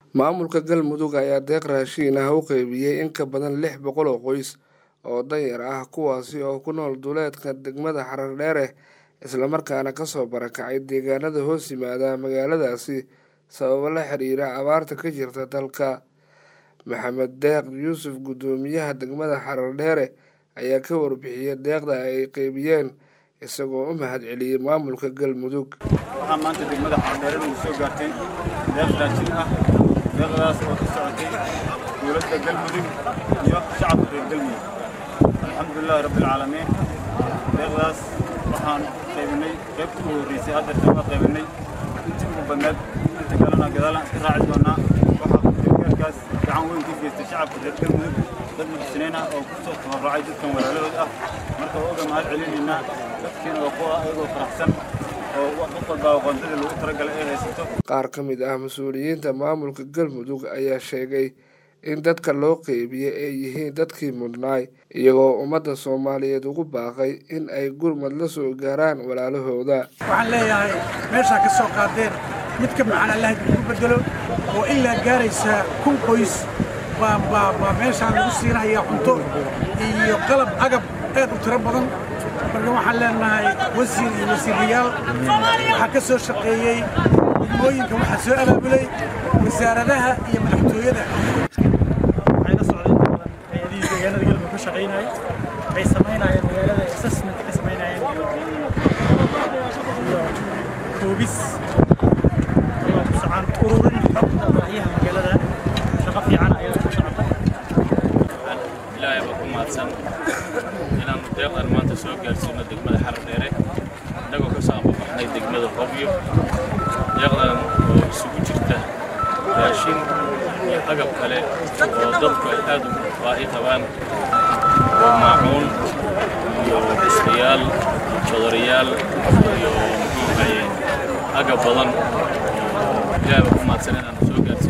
Maamulka Galmudug ayaa deeq raashin ah u qaybiyay in ka badan lix boqol oo qoys oo danyar ah kuwaasi oo ku nool duleedka degmada Haradheere isla markaana kasoo barakacay deegaanada hoos yimaada magaaladaasi sababo la xiriira abaarta ka jirta dalka. Maxamed Deeq Yuusuf guddoomiyaha degmada Haradheere ayaa ka warbixiyay deeqda ay qaybiyeen isagoo u mahadceliyay maamulka Galmudug. waxaa maanta degmada xardheere nagu soo gaartay deeq raashin ah deeqdaas oo ka socotay dowladda galmudug iyo shacabka reer galmudug alxamdulilaahi rabbi alcaalamiin deeqdaas waxaan qaybinay qaybtii ugu horreysay haddeerta waa qaybinay intii ugu badneed inta kalena gadaalaan iska raaci doonaa waxaa gargaarkaas gacan weyn ka geystay shacabka reer galmudug dad muxsiniin ah oo kusoo tabarracay dadkan walaalahood ah marka waa uga mahad celinaynaa dadkiina waa kuwa ayagoo faraxsan oo qof walbaa aqoontada lagu talagalay ay haysato qaar ka mid ah mas-uuliyiinta maamulka galmudug ayaa sheegay in dadka loo qeybiyey ay yihiin dadkii mudnaay iyagoo ummadda soomaaliyeed ugu baaqay in ay gurmad la soo gaaraan walaalahooda waxaan leeyahay meeshaa ka soo qaadeen mid ka macaan allah idinku bedelo oo ilaa gaaraysa kun qoys baa baa baa meeshaan lagu siinayaa cunto iyo qalab agab aad u tiro badan marka waxaan leenahay wasiir iyo wasiirayaal waxaa ka soo shaqeeyey degmooyinka waxaa soo abaabulay wasaaradaha iyo madaxtooyada waxay la socdeen badan hay-adihii deegaanada galmudug ka shaqaynayay waxay samaynayeen magaalada assessment ka samaynayeen iyo iyo koobis iyo kusocaan ururin xogta baahiyaha magaalada shaqo fiican ayaa ku socota ilaahay baa ku mahadsan inaannu deeqdan maanta soo gaarsiino degmada xaradheere innagoo ka soo ambabaxnay degmada hobyo deeqdan oo isugu jirta raashin iyo agab kale oo dadku ay aad u baahi qabaan oo maacuun iyo bustayaal jodoriyaal iyo muxuu ahaye agab badan oo ilaahay baa ku mahadsan inaannu soo gaarsiino